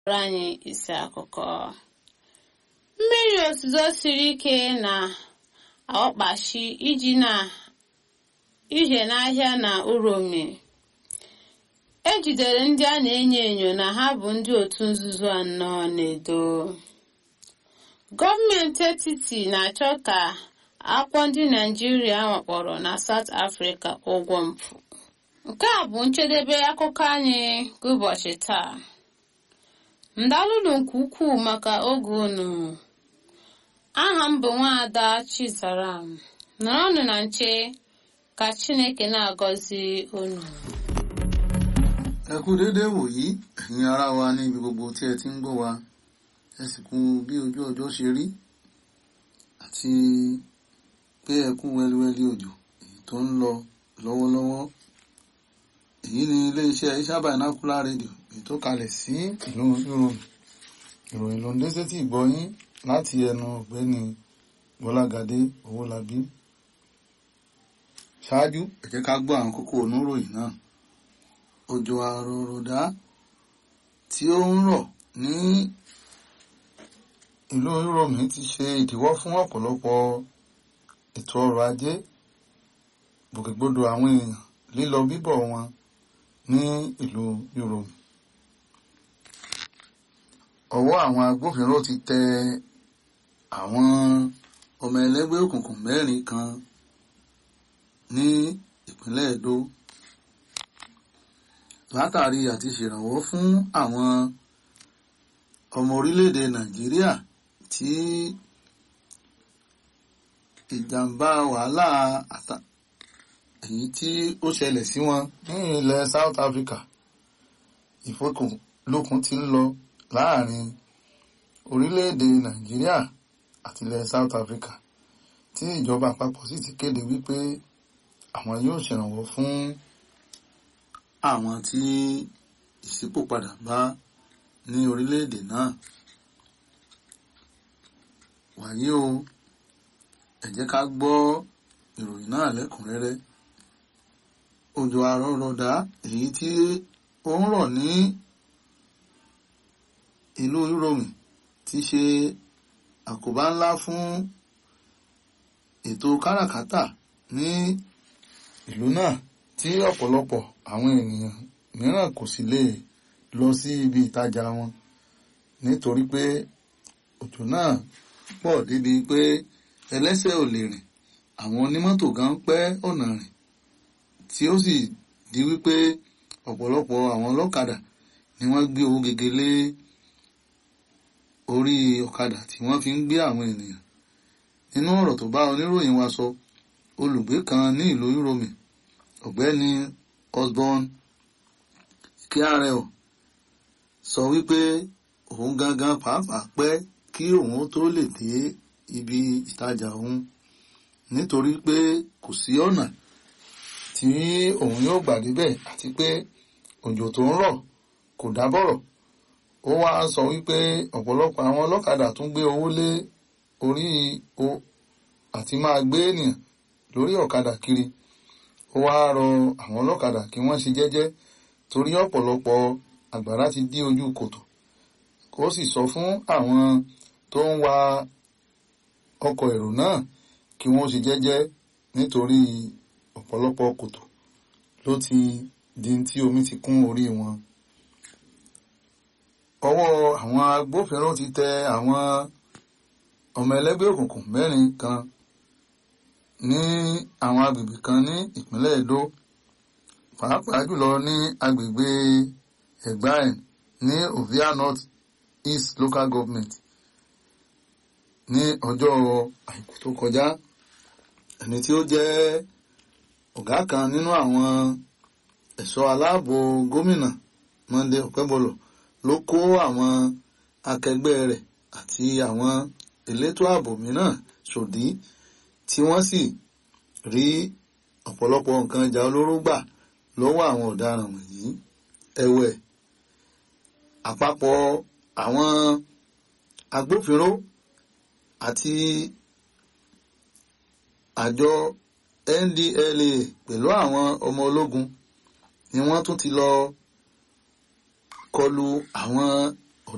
gụrụ anyị isi akụkọ mmiri ozuzo siri ike na ọkpachi iji na ije n'ahịa na uromi ejidere ndị a na-enyo enyo na ha bụ ndị otu nzuzo anọ na-edo gọọmenti etiti na-achọ ka akwọ ndị naijiria wakpọrọ na South Africa ụgwọ mpụ nke a bụ njedebe akụkọ anyị ụbọchị taa ndalụlụ nke ukwuu maka oge unu aha m bụ nwaada Chizaram nọrọnụ na nche ka Chineke na-agọzi unu ẹ kú déédéé wòyí ẹ̀yin ará wa ní ibi gbogbo tí ẹ ti ń gbọ́ wa ẹ sì kú bí ojú ọjọ́ ṣe rí àti pé ẹ kú wẹ́líwẹ́lí òjò èyí tó ń lọ lọ́wọ́lọ́wọ́ èyí ni iléeṣẹ́ Isha Binocular Radio èyí tó kalẹ̀ sí ìlú Europe ìròyìn ló ń dé sétí ìgbọ́yín láti ẹnu ọ̀gbẹ́ni Bọ́lágadé Owólabí ṣáájú ẹ jẹ́ ká gbọ́ àwọn kókó oníròyìn náà òjò àròròdá tí ó ń rọ̀ ní ìlú Europe ti ṣe ìdíwọ́ fún ọ̀pọ̀lọpọ̀ ètò ọrọ̀ ajé gbòkègbodò àwọn èèyàn lílọ bíbọ̀ wọn ní ìlú Europe ọwọ́ àwọn agbófinró ti tẹ àwọn ọmọ ẹlẹ́gbẹ́ òkùnkùn mẹ́rin kan ní ìpínlẹ̀ Edo látàrí àti ṣèrànwọ́ fún àwọn ọmọ orílẹ̀-èdè Nàìjíríà tí ìjàmbá wàhálà àtà èyí tí ó ṣẹlẹ̀ sí wọn ní ilẹ̀ South Africa ìfọkànlókun ti ń lọ láàrin orílẹ̀-èdè Nàìjíríà àti ilẹ̀ South Africa tí ìjọba àpapọ̀ sì ti kéde wípé àwọn yóò ṣèrànwọ́ fún àwọn tí ìṣípòpadà bá ní orílẹ̀-èdè náà wàyí o ẹ jẹ́ ká gbọ́ ìròyìn náà lẹ́kùnrẹ́rẹ́ òjò àrọ̀rọ̀dá èyí tí ó ń rọ̀ ní ìlú Europe ti ṣe àkóbá ńlá fún ètò káràkátà ní ìlú náà tí ọ̀pọ̀lọpọ̀ àwọn ènìyàn mìíràn kò sì lè lọ sí ibi ìtajà wọn nítorí pé òjò náà pọ̀ débi pé ẹlẹ́sẹ̀ ò lè rìn àwọn onímọ́tò gan pẹ́ ọ̀nà rìn tí ó sì di wípé ọ̀pọ̀lọpọ̀ àwọn ọlọ́kadà ni wọ́n gbé owó gègé lé orí ọ̀kadà tí wọ́n fi ń gbé àwọn ènìyàn nínú ọ̀rọ̀ tó bá oníròyìn wa sọ olùgbé kan ní ìlú Europe ọ̀gbẹ́ni Osborn kíárẹ̀ọ́ sọ wípé òun gangan pàápàá pẹ́ kí òun tó lè dé ibi ìtajà òun nítorí pé kò sí ọ̀nà tí òun yóò gbà débẹ̀ àti pé òjò tó ń rọ̀ kò dábọ̀rọ̀ ó wá sọ wípé ọ̀pọ̀lọpọ̀ àwọn ọlọ́kadà tún gbé owó lé orí o àti máa gbé ènìyàn lórí ọ̀kadà kiri ó wá rọ àwọn ọlọ́kadà kí wọ́n ṣe jẹ́jẹ́ torí ọ̀pọ̀lọpọ̀ àgbàrá ti dí ojú kòtò ó sì sọ fún àwọn tó ń wa ọkọ̀ èrò náà kí wọ́n ṣe jẹ́jẹ́ nítorí ọ̀pọ̀lọpọ̀ kòtò ló ti di tí omi ti kún orí wọn. ọwọ́ àwọn agbófinró ti tẹ àwọn ọmọ ẹlẹ́gbẹ́ òkùnkùn mẹ́rin kan ní àwọn agbègbè kan ní ìpínlẹ̀ Edo pàápàá jùlọ ní agbègbè Ẹ̀gbáẹ̀ ní Ovia North East Local Government ní ọjọ́ àìkú tó kọjá ẹni tí ó jẹ́ ọ̀gá kan nínú àwọn ẹ̀ṣọ́ aláàbò gómìnà Monday Ọ̀pẹ́bọlọ̀ ló kó àwọn akẹgbẹ́ rẹ̀ àti àwọn elétò ààbò mìíràn ṣòdí tí wọ́n sì rí ọ̀pọ̀lọpọ̀ nǹkan ìjà olóró gbà lọ́wọ́ àwọn ọ̀daràn wọ̀nyí ẹ̀wẹ̀ àpapọ̀ àwọn agbófinró àti àjọ NDLA pẹ̀lú àwọn ọmọ ológun ni wọ́n tún ti lọ kọlu àwọn